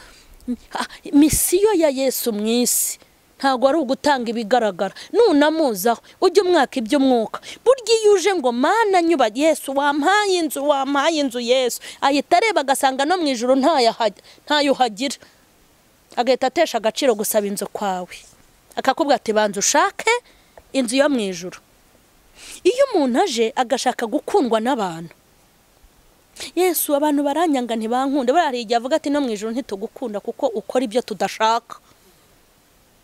m- ah, misiyo ya yesu mu isi ntabwo ari ugutanga ibigaragara nunamuzaho ujye umwaka iby'umwuka burya iyo uje ngo mana nyuba yesu wampaye inzu wampaye inzu yesu ahita areba agasanga no mu ijoro ntayo ahaj- ntayo uhagira agahita atesha agaciro gusaba inzu kwawe akakubwira ati banza ushake inzu yo mu ijoro iyo umuntu aje agashaka gukundwa n'abantu yesu abantu baranyanga ntibankunda buriya hari igihe avuga ati no mu ijoro ntitugukunda kuko ukora ibyo tudashaka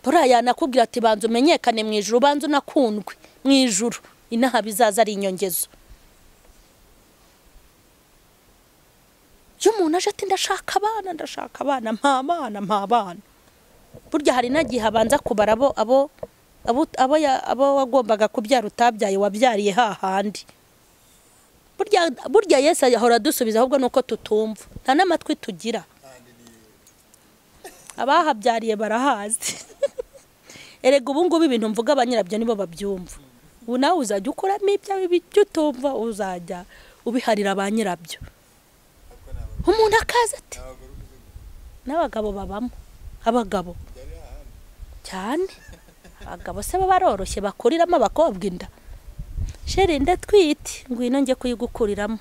buriya yanakubwira ati banza umenyekane mu ijuru banza unakundwe mu ijuru inaha bizaza ari inyongezo iyo umuntu aje ati ndashaka abana ndashaka abana mpa abana mpa abana burya hari n'agihe abanza kubara abo abo abo abo ya- abo wagombaga kubyara utabyaye wabyariye hahandi burya burya yesu ahora adusubiza ahubwo ni uko tutumva nta n'amatwi tugira abahabyariye barahazi erega ubu ngubu ibintu mvuga abanyirabyo nibo babyumva ubu nawe uzajya ukuramo ibyawe ibyo utumva uzajya ubiharira ba nyirabyo umuntu akaza ati n'abagabo babamo abagabo cyane abagabo se baba baroroshye bakuriramo abakobwa inda sheri ndatwite ngwino njye kuyigukuriramo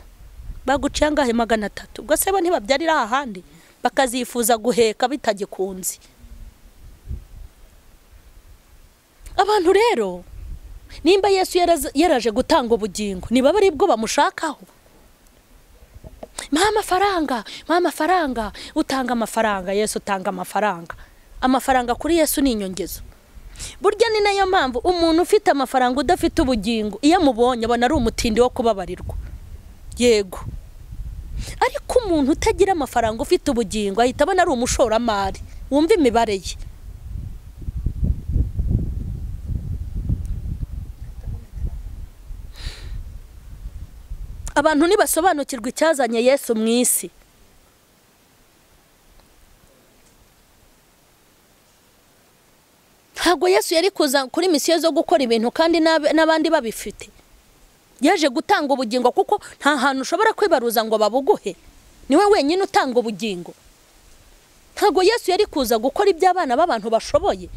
baguciye angahe magana atatu ubwo se bo ntibabyarira ahandi bakazifuza guheka bitagikunze abantu rero nimba yesu yaraza- yaraje gutanga ubugingo niba ari bwo bamushakaho mpa amafaranga mpa amafaranga utanga amafaranga yesu utanga amafaranga amafaranga kuri yesu ni inyongezo burya ni nayo mpamvu umuntu ufite amafaranga udafite ubugingo iyo amubonye abona ari umutindi wo kubabarirwa yego ariko umuntu utagira amafaranga ufite ubugingo ahita abona ari umushoramari wumva imibare ye abantu ntibasobanukirwa icyazanye yesu mu isi ntabwo yesu yari kuza kuri misiyo zo gukora ibintu kandi n'ab- n'abandi babifite yaje gutanga ubugingo kuko nta hantu ushobora kwibaruza ngo babuguhe niwe wenyine utanga ubugingo ntabwo yesu yari kuza gukora ibyo abana b'abantu bashoboye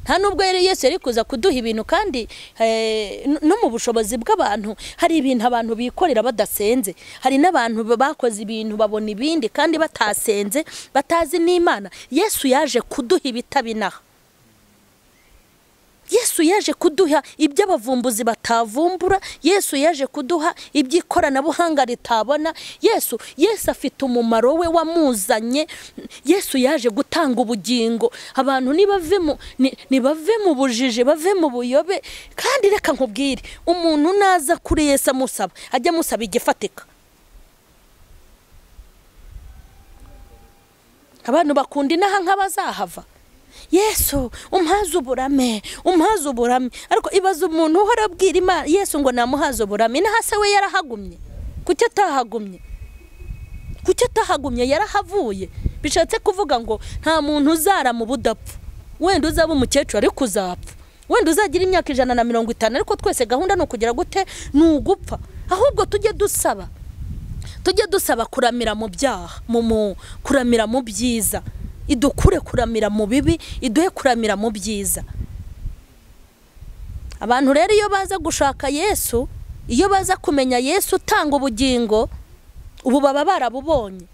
nta nubwo yari yesu yari kuza kuduha ibintu kandi eh, no- no mu bushobozi bw'abantu hari ibintu abantu bikorera badasenze hari n'abantu bakoze ibintu babona ibindi kandi batasenze batazi n'imana yesu yaje kuduha ibitabinaha yesu yaje kuduha ibyo abavumbuzi batavumbura yesu yaje kuduha iby'ikoranabuhanga ritabona yesu yesu afite umumaro we wamuzanye yesu yaje gutanga ubugingo abantu nibave mu ni- nibave mu bujiji bave mu buyobe kandi reka nkubwire umuntu naza kuri yesu amusaba ajya amusaba igifatika abantu bakunda inaha nk'abazahava yesu umpaze uburame umpaze uburame ariko ibaza umuntu uhora abwira imana yesu ngo namuhaze uburame inaha se we yarahagumye kuki atahagumye kuki atahagumye yarahavuye bishatse kuvuga ngo nta muntu uzarama ubudapfa wenda uzaba umukecuru ariko uzapfa wenda uzagira imyaka ijana na mirongo itanu ariko twese gahunda ni ukugira gute ni ugupfa ahubwo tujye dusaba tujye dusaba kuramira mu byaha mu mu kuramira mu byiza idukure kuramira mu bibi iduhe kuramira mu byiza abantu rero iyo baza gushaka yesu iyo baza kumenya yesu utanga ubugingo ubu baba barabubonye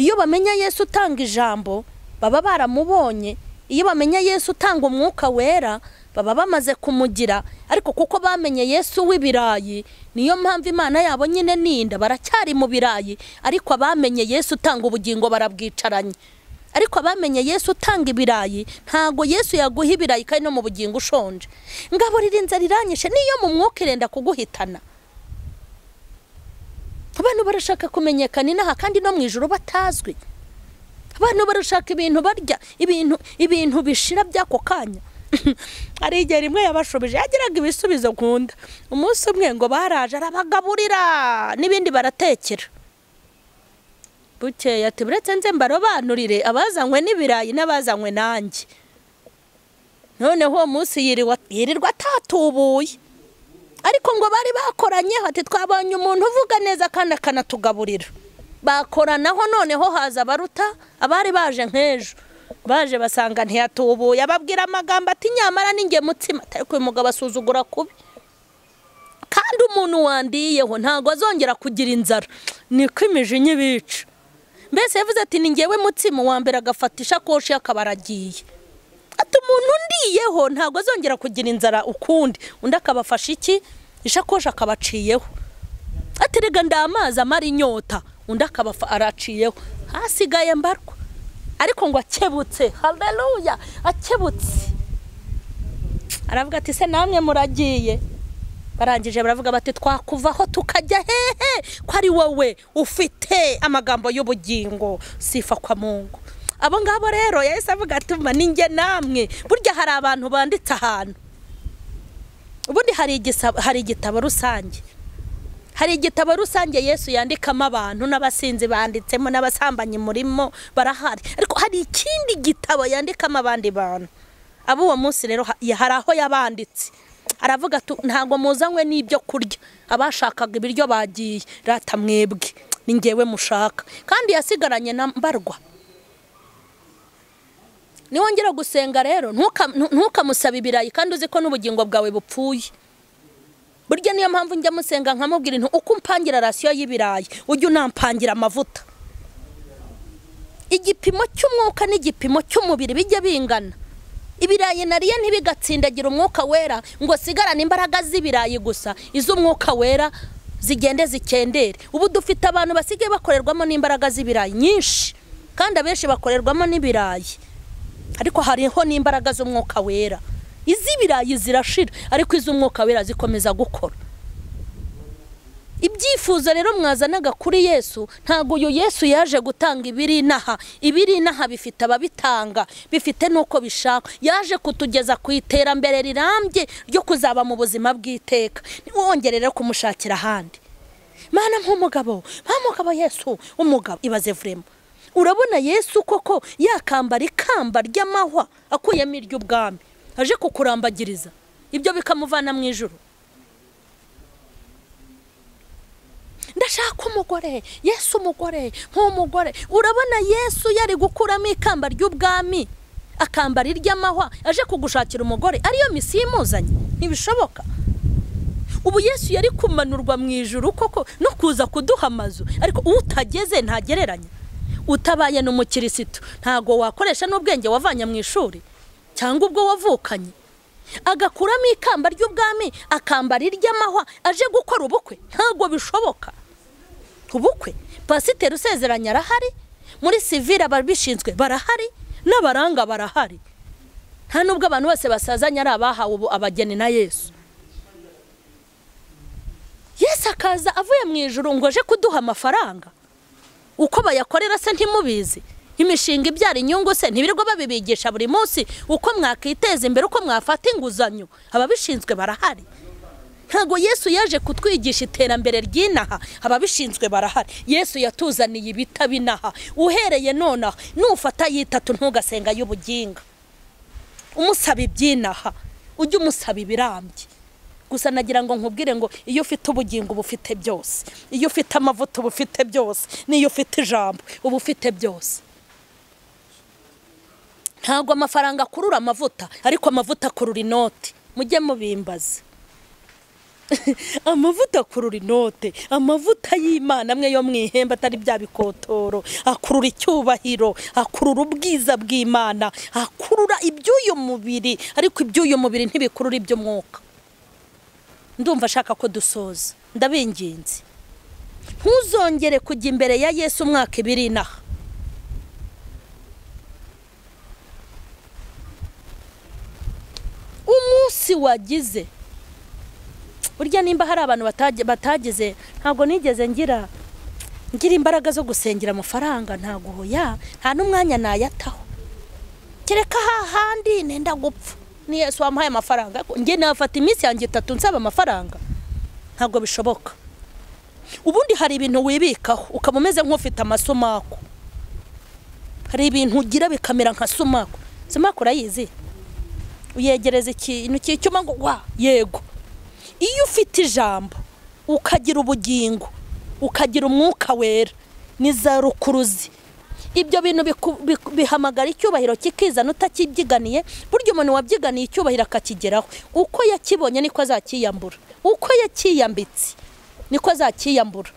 iyo bamenya yesu utanga ijambo baba baramubonye iyo bamenya yesu utanga umwuka wera baba bamaze kumugira ariko kuko bamenye yesu w'ibirayi niyo mpamvu imana yabo nyine ninda baracyari mu birayi ariko abamenye yesu utanga ubugingo barabwicaranye ariko abamenye yesu utanga ibirayi ntabwo yesu yaguha ibirayi kandi no mu bugingo ushonje ngaburira inzara iranyishe niyo mu mwuka irenda kuguhitana abantu barashaka kumenyekana inaha kandi no mu ijoro batazwi abantu barashaka ibintu barya ibintu ibintu bishira by'ako kanya hari igihe rimwe yabashubije yagiraga ibisubizo nkunda umunsi umwe ngo baraje arabagaburira n'ibindi baratekera bukeye ati buretse nze mbarobanurire abazanywe n'ibirayi n'abazanywe nanjye noneho uwo munsi yiriwa- yirirwa atatubuye ariko ngo bari bakoranye hati twabonye umuntu uvuga neza kandi akanatugaburira bakoranaho noneho haza abaruta abari baje nk'ejo baje basanga ntiyatubuye ababwira amagambo ati nyamara ninjye mutsima ariko uyu mugabo asuzugura kubi kandi umuntu wandiyeho ntabwo azongera kugira inzara niko imijinya ibica mbese yavuze ati ni njyewe mutsima uwa mbere agafata ishakoshi akaba aragiye ati umuntu ndiyeho ntabwo azongera kugira inzara ukundi undi akabafasha iki ishakoshi akabaciyeho ati rega nda amazi amara inyota undi akaba araciyeho hasigaye mbarwa ariko ngo akebutse haleluya akebutse aravuga ati se namwe muragiye barangije baravuga bati twakuvaho tukajya hehe ko ari wowe ufite amagambo y'ubugingo sifa kwa mungu abo ngabo rero yahise avuga ati mba ninjye namwe burya hari abantu banditse ahantu ubundi hari igisa- hari igitabo rusange hari igitabo rusange yesu yandikamo abantu n'abasinzi banditsemo n'abasambanyi murimo barahari ariko hari ikindi gitabo yandikamo abandi bantu abo uwo munsi rero ha- ya- hari aho yabanditse aravuga ati ntabwo muzanywe n'ibyo kurya abashakaga ibiryo bagiye rata mwebwe ni ngewe mushaka kandi yasigaranye na mbarwa niwongera gusenga rero ntuka- ntu- ntukamusabe ibirayi kandi uzi ko n'ubugingo bwawe bupfuye burya niyo mpamvu njya musenga nkamubwira intu uko umpangira rasiyo y'ibirayi ujye unampangira amavuta igipimo cy'umwuka n'igipimo cy'umubiri bijya bingana ibirayi nariye ntibigatsindagira umwuka wera ngo sigarane imbaraga z'ibirayi gusa iz'umwuka wera zigende zikendere ubu dufite abantu basigaye bakorerwamo n'imbaraga z'ibirayi nyinshi kandi abenshi bakorerwamo n'ibirayi ariko hariho n'imbaraga z'umwuka wera iz'ibirayi zirashira ariko iz'umwuka wera zikomeza gukora ibyifuzo rero mwazanaga kuri yesu ntabwo uyu yesu yaje gutanga ibiri inaha ibiri inaha bifite ababitanga bifite n'uko bishaka yaje kutugeza ku iterambere rirambye ryo kuzaba mu buzima bw'iteka ntiwongere rero kumushakira ahandi mana nk'umugabo nk'umugabo yesu umugabo ibaze vuremo urabona yesu koko yakambara ikamba ry'amahwa akuyemo iry'ubwami aje kukurambagiriza ibyo bikamuvana mu ijoro ndashaka umugore yesu umugore nk'umugore urabona yesu yari gukuramo ikamba ry'ubwami akambara iry'amahwa aje kugushakira umugore ariyo misiyo imuzanye ntibishoboka ubu yesu yari kumanurwa mu ijoro koko no kuza kuduha amazu ariko utageze ntagereranya utabaye ni umukirisitu ntabwo wakoresha n'ubwenge wavanye mu ishuri cyangwa ubwo wavukanye agakuramo ikamba ry'ubwami akambara iry'amahwa aje gukora ubukwe ntabwo bishoboka ubukwe pasiteri usezeranya arahari muri sivire ababishinzwe barahari n'abaranga barahari nta nubwo abantu bose basazanye ari abahawe ubu abageni na yesu yesu akaza avuye mu ijoro ngo aje kuduha amafaranga uko bayakorera se ntimubizi imishinga ibyara inyungu se ntibirirwa babibigisha buri munsi uko mwakiteza imbere uko mwafata inguzanyo ababishinzwe barahari ntabwo yesu yaje kutwigisha iterambere ry'inaha ababishinzwe barahari yesu yatuzaniye ibitabo inaha uhereye nonaha nufata y'itatu ntugasenga y'ubuginga umusaba iby'inaha ujye umusaba ibirambye gusa nagira ngo nkubwire ngo iyo ufite ubugingo uba ufite byose iyo ufite amavuta uba ufite byose n'iyo ufite ijambo uba ufite byose ntabwo amafaranga akurura amavuta ariko amavuta akurura inoti mujye mubimbaza amavuta akurura inote amavuta y'imana amwe yo mu ihembe atari bya bikotoro akurura icyubahiro akurura ubwiza bw'imana akurura iby'uyu mubiri ariko iby'uyu mubiri ntibikurura iby'umwuka ndumva ashaka ko dusoza ndabinginze ntuzongere kujya imbere ya yesu umwaka ibiri inaha umunsi wagize burya nimba hari abantu batagize ntabwo nigeze ngira ngira imbaraga zo gusengera amafaranga ntabwo uhuya nta n'umwanya nayataho kereka hahandi nenda gupfa ni yesu wamuhaye amafaranga nge nafata iminsi yanjye itatu nsaba amafaranga ntabwo bishoboka ubundi hari ibintu wibikaho ukaba umeze nk'ufite amasomako hari ibintu ugira bikamera nka somako somako urayizi uyegereza ikintu cy'icyuma ngo wa yego iyo ufite ijambo ukagira ubugingo ukagira umwuka wera ni za rukuruzi ibyo bintu bihamagara icyubahiro kikizana utakibyiganiye burya umuntu wabyiganiye icyubahiro akakigeraho uko yakibonye niko azakiyambura uko yakiyambitse niko azakiyambura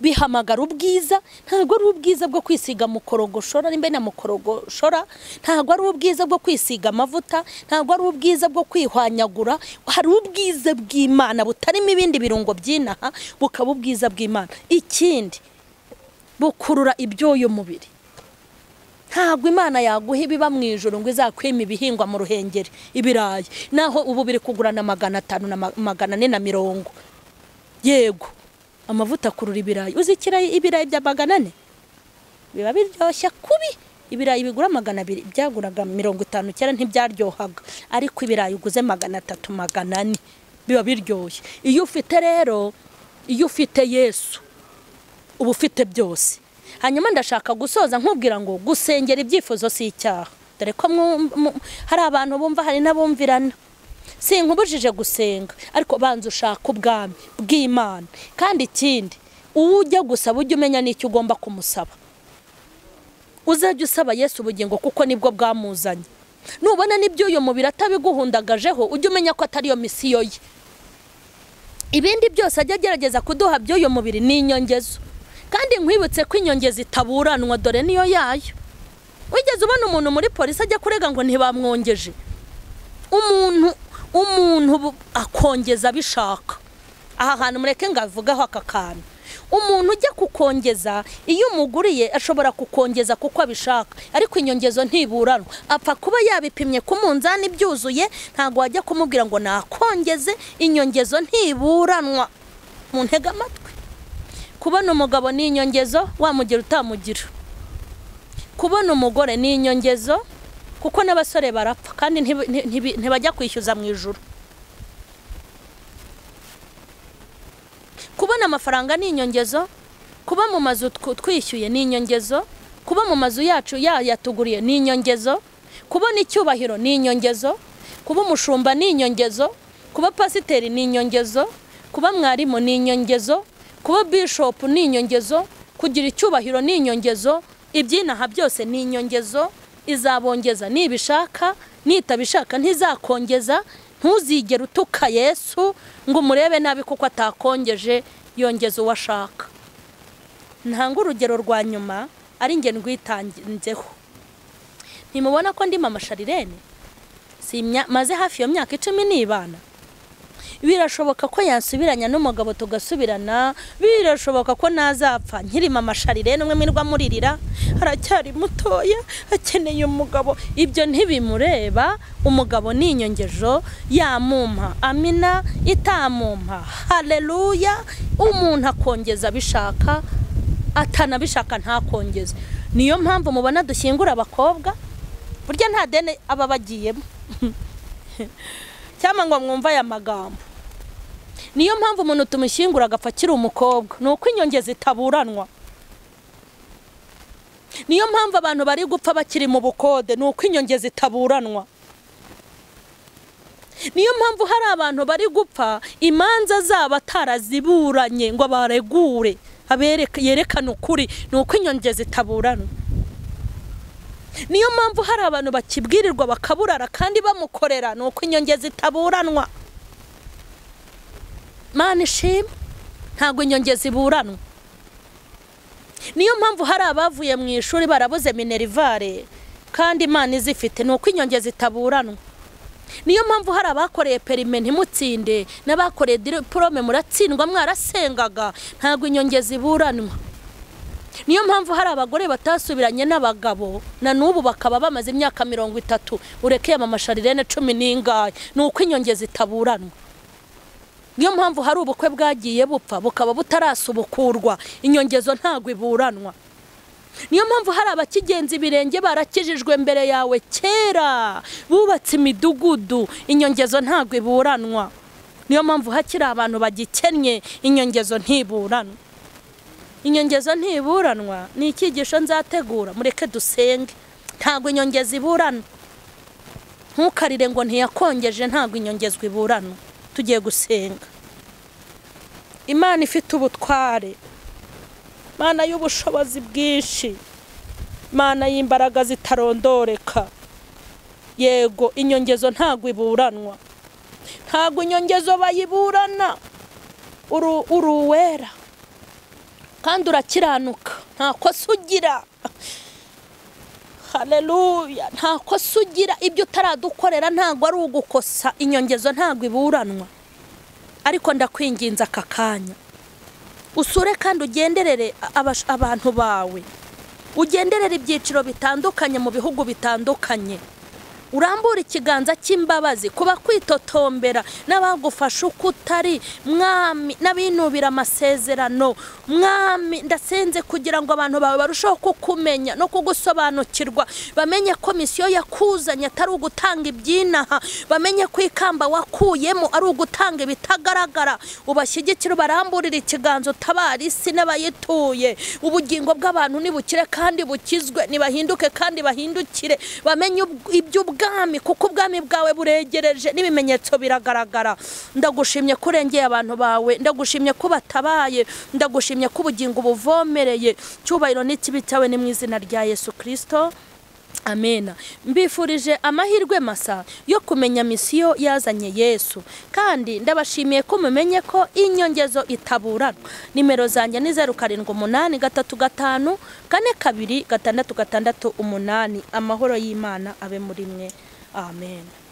bihamagara ubwiza ntabwo ari ubwiza bwo kwisiga mukorogoshora nimba na mukorogoshora ntabwo ari ubwiza bwo kwisiga amavuta ntabwo ari ubwiza bwo kwihwanyagura hari ubwiza bw'imana butarimo ibindi birungo by'inaha bukaba ubwiza bw'imana ikindi bukurura ibyuyu mubiri ntabwo imana yaguha ibiba mu ijoro ngo izakwima ibihingwa mu ruhengeri ibirayi naho ubu biri kugurana magana atanu na magana ane na mirongo yego amavuta akurura ibirayi uzi ibirayi bya magana ane biba biryoshya kubi ibirayi bigura magana abiri byaguraga mirongo itanu kera ntibyaryohaga ariko ibirayi uguze magana atatu magana ane biba biryoshye iyo ufite rero iyo ufite yesu uba ufite byose hanyuma ndashaka gusoza nkubwira ngo gusengera ibyifuzo si icyaha dore ko hari abantu bumva hari n'abumvirana si nkubujije gusenga ariko banza ushaka ubwami bw'imana kandi ikindi uwo ujya gusaba ujya umenya n'icyo ugomba kumusaba uzajya usaba yesu ubugingo kuko nibwo bwamuzanye nubona n'ibyo uyu mubiri atabiguhundagajeho ujya umenya ko atariyo misiyo ye ibindi byose ajya agerageza kuduha by'uyu mubiri ni inyongezo kandi nkwibutse ko inyongezo itaburanwa dore niyo yayo wigeze ubona umuntu muri polisi ajya kurega ngo ntibamwongeje umuntu umuntu akongeza abishaka aha hantu mureke ngo avugeho aka kantu umuntu ujya kukongeza iyo umuguriye ashobora kukongeza kuko abishaka ariko inyongezo ntiburanwa apfa kuba yabipimye ku munzani byuzuye ntabwo wajya kumubwira ngo nakongeze inyongezo ntiburanwa mu ntega amatwi kubona umugabo ni inyongezo wamugira utamugira kubona umugore ni inyongezo kuko n'abasore barapfa kandi ntibajya kwishyuza mu ijoro kubona amafaranga ni inyongezo kuba mu mazu twishyuye ni inyongezo kuba mu mazu yacu yayatuguriye ni inyongezo kubona icyubahiro ni inyongezo kuba umushumba ni inyongezo kuba pasiteri ni inyongezo kuba mwarimu ni inyongezo kuba bishopu ni inyongezo kugira icyubahiro ni inyongezo ibyinaha byose ni inyongezo izabongeza nibishaka nitabishaka ntizakongeza ntuzigere utuka yesu ngo umurebe nabi kuko atakongeje yongeza uwo ashaka ntanga urugero rwa nyuma ari nge rwitanzeho ntimubona ko ndimo amasharirene maze hafi iyo myaka icumi nibana birashoboka ko yansubiranya n'umugabo tugasubirana birashoboka ko nazapfa nkirima amasharirene umwe mwirwa muririra aracyari mutoya akeneye umugabo ibyo ntibimureba umugabo ni inyongejo yamumpa amina itamumpa hareruya umuntu akongeza abishaka atanabishaka ntakongeze niyo mpamvu mubona dushyingura abakobwa burya nta dene aba bagiyemo cyangwa ngo mwumve aya magambo niyo mpamvu umuntu tumushyingura agapfa akiri umukobwa ni uko inyongezi itaburanwa niyo mpamvu abantu bari gupfa bakiri mu bukode ni uko inyongezi itaburanwa niyo mpamvu hari abantu bari gupfa imanza zabo ataraziburanye ngo baregure yerekane ukuri ni uko inyongezi itaburana niyo mpamvu hari abantu bakibwirirwa bakaburara kandi bamukorera ni uko inyongezi itaburanwa mani ishima ntabwo inyongezi iburanwa niyo mpamvu hari abavuye mu ishuri barabuze minerivare kandi imana izifite ni uko inyongezi itaburanwa niyo mpamvu hari abakoreye perime ntimutsinde n'abakoreye diporome muratsindwa mwarasengaga ntabwo inyongezi iburanwa niyo mpamvu hari abagore batasubiranye n'abagabo na n'ubu bakaba bamaze imyaka mirongo itatu ureke yamamashariren cumi n'ingahe ni uko inyongezi itaburanwa niyo mpamvu hari ubukwe bwagiye bupfa bukaba butarasubukurwa inyongezo ntabwo iburanwa niyo mpamvu hari abakigenza ibirenge barakijijwe mbere yawe kera bubatse imidugudu inyongezo ntabwo iburanwa niyo mpamvu hakiri abantu bagikennye inyongezo ntiburanwa inyongezo ntiburanwa ni icyigisho nzategura mureke dusenge ntabwo inyongezo iburanwa ntukarire ngo ntiyakongeje ntabwo inyongezo iburanwa tugiye gusenga imana ifite ubutware mana y'ubushobozi bwinshi mana y'imbaraga zitarondoreka yego inyongezo ntabwo iburanwa ntabwo inyongezo bayiburana uri uwera kandi urakiranuka nta kosa ugira hareruya nta kosa ugira ibyo utaradukorera ntabwo ari ugukosa inyongezo ntabwo iburanwa ariko ndakwinginze aka kanya usure kandi ugenderere abantu bawe ugenderere ibyiciro bitandukanye mu bihugu bitandukanye urambura ikiganza cy'imbabazi kuba kwitotombera n'abagufasha uko utari mwami n'abinubira amasezerano mwami ndasenze kugira ngo abantu bawe barusheho kukumenya no kugusobanukirwa bamenye ko misiyo yakuzanye atari ugutanga ibyinaha bamenye ko ikamba wakuyemo ari ugutanga ibitagaragara ubashyigikire ubaramburire ikiganza utabara isi n'abayituye ubugingo bw'abantu nibukire kandi bukizwe nibahinduke kandi bahindukire bamenye iby'ubwo ubwami kuko ubwami bwawe buregereje n'ibimenyetso biragaragara ndagushimye ko urengeye abantu bawe ndagushimye ko batabaye ndagushimye ko ubugingo buvomereye cyubahiro n'ikibi cyawe ni mu izina rya yesu kirisito amena mbifurije amahirwe masa yo kumenya misiyo yazanye yesu kandi ndabashimiye ko mumenye ko inyongezo itaburana nimero zanjye ni zeru karindwi umunani gatatu gatanu kane kabiri gatandatu gatandatu umunani amahoro y'imana abe muri mwe amen